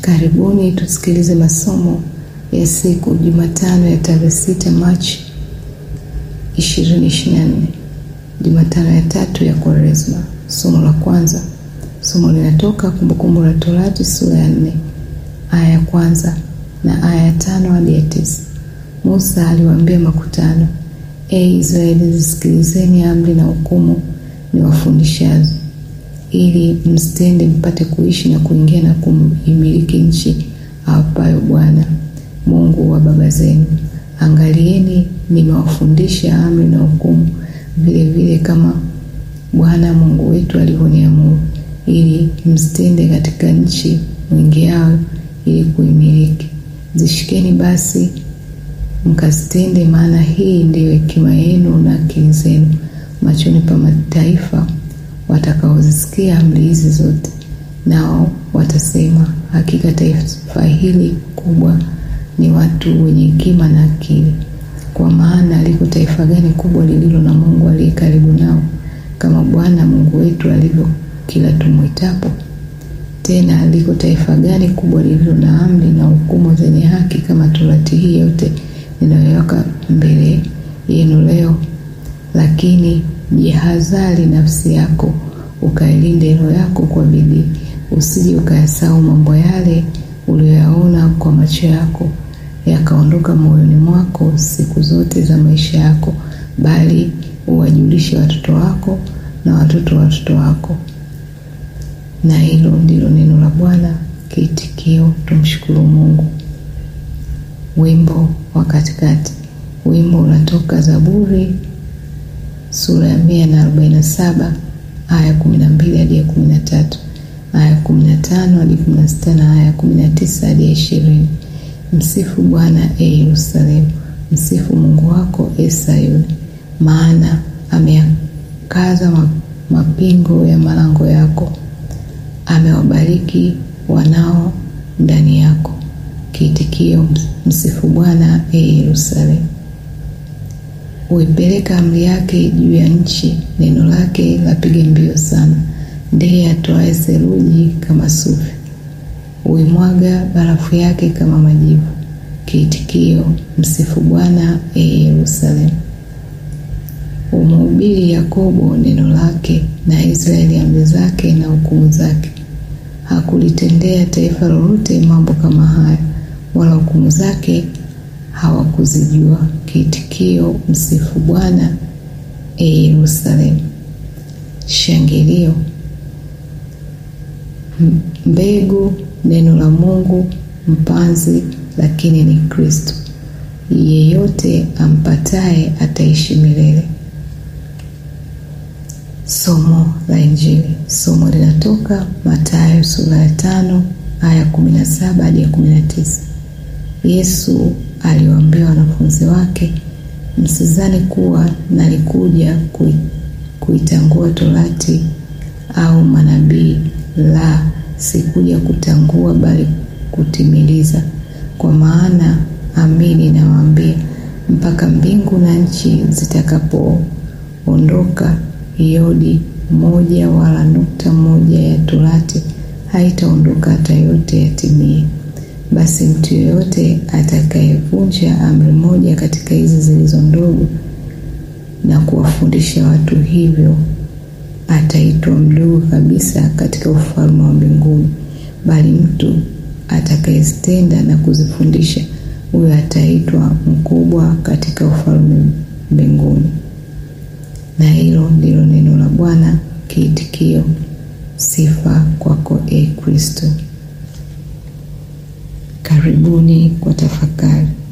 Karibuni tusikilize masomo ya siku Jumatano ya tarehe sita Machi 2024, Jumatano ya tatu ya Kwaresma. Somo la kwanza, somo linatoka Kumbukumbu la Torati sura ya nne aya ya kwanza na aya ya tano hadi ya tisa. Musa aliwaambia makutano, E Israeli, zisikilizeni amri na hukumu niwafundishazo, ili msitende, mpate kuishi na kuingia na kuimiliki nchi awapayo Bwana Mungu wa baba zenu. Angalieni, nimewafundisha amri na hukumu vile vile kama Bwana Mungu wetu alivyoniamuru, ili msitende katika nchi mwingiayo ili kuimiliki. Zishikeni basi mkazitende, maana hii ndiyo hekima yenu na akili zenu machoni pa mataifa watakaozisikia amri hizi zote, nao watasema, hakika taifa hili kubwa ni watu wenye hekima na akili. Kwa maana liko taifa gani kubwa lililo na Mungu aliye karibu nao, kama Bwana Mungu wetu alivyo kila tumwitapo? Tena liko taifa gani kubwa lililo na amri na hukumu zenye haki kama Torati hii yote ninayoweka mbele yenu leo? Lakini jihadhari nafsi yako, ukailinde roho yako kwa bidii, usije ukayasahau mambo yale uliyoyaona kwa macho yako, yakaondoka moyoni mwako siku zote za maisha yako, bali uwajulishe watoto wako na watoto wa watoto wako. Na hilo ndilo neno la Bwana. Kiitikio: tumshukuru Mungu. Wimbo wa katikati. Wimbo unatoka Zaburi sura ya mia na arobaini na saba aya ya kumi na mbili hadi ya kumi na tatu aya ya kumi na tano hadi kumi na sita na aya ya kumi na tisa hadi ya ishirini. Msifu Bwana e Yerusalemu, msifu Mungu wako e Sayuni, maana ameyakaza mapingo ya malango yako, amewabariki wanao ndani yako. Kiitikio: msifu Bwana e Yerusalemu. Huipeleka amri yake juu ya nchi, neno lake lapiga mbio sana. Ndiye atoaye theluji kama sufi, huimwaga barafu yake kama majivu. Kiitikio: msifu Bwana e Yerusalemu. Umhubiri Yakobo neno lake, na Israeli amri zake na hukumu zake. Hakulitendea taifa lolote mambo kama haya, wala hukumu zake hawakuzijua. Kiitikio: msifu Bwana e Yerusalemu. Shangilio. Mbegu neno la Mungu, mpanzi lakini ni Kristo. Yeyote ampataye ataishi milele. Somo la Injili. Somo linatoka Mathayo sura ya tano aya kumi na saba hadi ya kumi na tisa. Yesu aliwaambia wanafunzi wake, msizani kuwa nalikuja kuitangua torati au manabii; la, sikuja kutangua, bali kutimiliza. Kwa maana amini nawaambia, mpaka mbingu na nchi zitakapoondoka, yodi moja wala nukta moja ya torati haitaondoka hata yote yatimie. Basi mtu yeyote atakayevunja amri moja katika hizi zilizo ndogo na kuwafundisha watu hivyo, ataitwa mdogo kabisa katika ufalme wa mbinguni, bali mtu atakayezitenda na kuzifundisha, huyo ataitwa mkubwa katika ufalme mbinguni. Na hilo ndilo neno la Bwana. Kiitikio: sifa kwako e Kristo. Karibuni kwa tafakari.